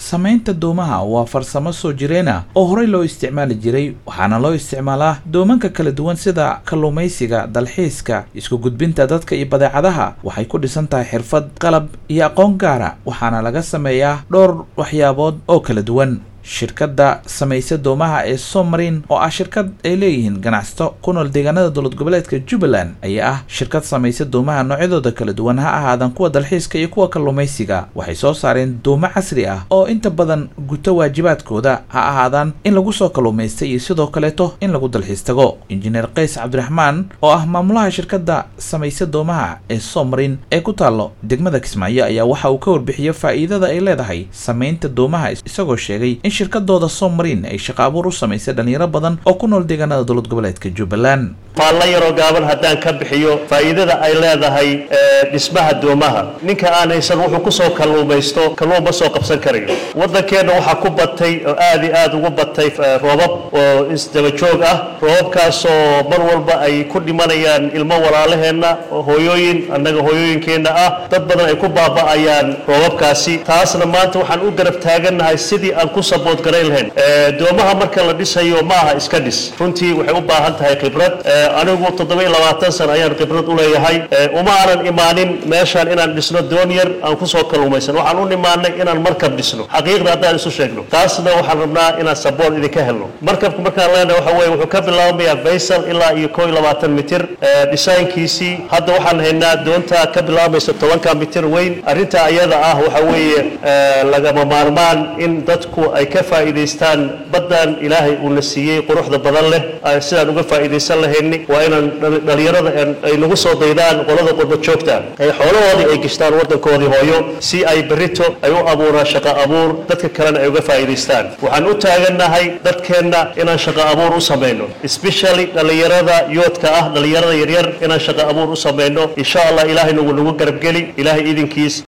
samaynta doomaha waa farsamo soo jireena oo horey loo isticmaali jiray waxaana loo isticmaalaa doomanka kala duwan sida kalluumaysiga dalxiiska isku gudbinta dadka iyo badeecadaha waxay ku dhisan tahay xirfad qalab iyo aqoon gaara waxaana laga sameeyaa dhowr waxyaabood oo kala duwan shirkadda samaysa doomaha ee somarin oo ah shirkad ay leeyihiin ganacsato ku nool deegaanada dowlad goboleedka jubbaland ayaa ah shirkad samaysa doomaha noocyadooda kala duwan ha ahaadaan kuwa dalxiiska iyo kuwa kalluumaysiga waxay soo saareen doomo casri ah oo inta badan guto waajibaadkooda ha ahaadaan in lagu soo kalluumaysta iyo sidoo kaleeto in lagu dalxiis tago injineer qays cabdiraxmaan oo ah maamulaha shirkadda samaysa doomaha ee somarin ee ku taallo degmada kismaayo ayaa waxa uu ka warbixiyey faa'iidada ay leedahay samaynta doomaha isagoo sheegay in shirkadooda somarin ay shaqo abuur u samaysay dhalinyaro badan oo ku nool deegaanada dowlad goboleedka jubbaland maallo yaroo gaaban haddaan ka bixiyo faa'iidada ay leedahay dhismaha doomaha ninka aan haysan wuxuu ku soo kalluumaysto kalluun ma soo qabsan karayo waddankeenna waxaa ku batay oo aad iyo aad ugu batay roobab oo isdabajoog ah roobabkaasoo mar walba ay ku dhimanayaan ilmo walaalaheenna hooyooyin annaga hooyooyinkeenna ah dad badan ay ku baaba'ayaan roobabkaasi taasna maanta waxaan u garab taagannahay sidii aan ku sabood garayn lahayn doomaha marka la dhisayo ma aha iska dhis runtii waxay u baahan tahay khibrad anigu toddoba iyo labaatan sana ayaan khibrad u leeyahay uma aanan imaanin meeshaan inaan dhisno doon yar aan kusoo kalluumaysan waxaan u imaanay inaan markab dhisno xaqiiqda haddaan isu sheegno taasna waxaan rabnaa inaan sabool idinka helno markabku markaan leenahay waxa weye wuxuu ka bilaabmayaa baysal ilaa iyo koo iyo labaatan mitir dhisaynkiisii hadda waxaan haynaa doonta ka bilaabmaysa tobanka mitir weyn arrinta ayada ah waxa weeye lagama maarmaan in dadku ay ka faa'iidaystaan baddan ilaahay uuna siiyey quruxda badan leh sidaan uga faa'iidaysan lahayni waa inaan dhalinyarada ay nagu soo daydaan qolada qurba joogta ay xoolahoodii ay gashtaan waddankoodii hooyo si ay berrito ay u abuuraan shaqo abuur dadka kalena ay uga faa'iidaystaan waxaan u taagannahay dadkeenna inaan shaqo abuur u samayno especially dhalinyarada yoodka ah dhalinyarada yaryar inaan shaqo abuur u samayno insha allah ilaahayna wuu nagu garabgeli ilaahay idinkiis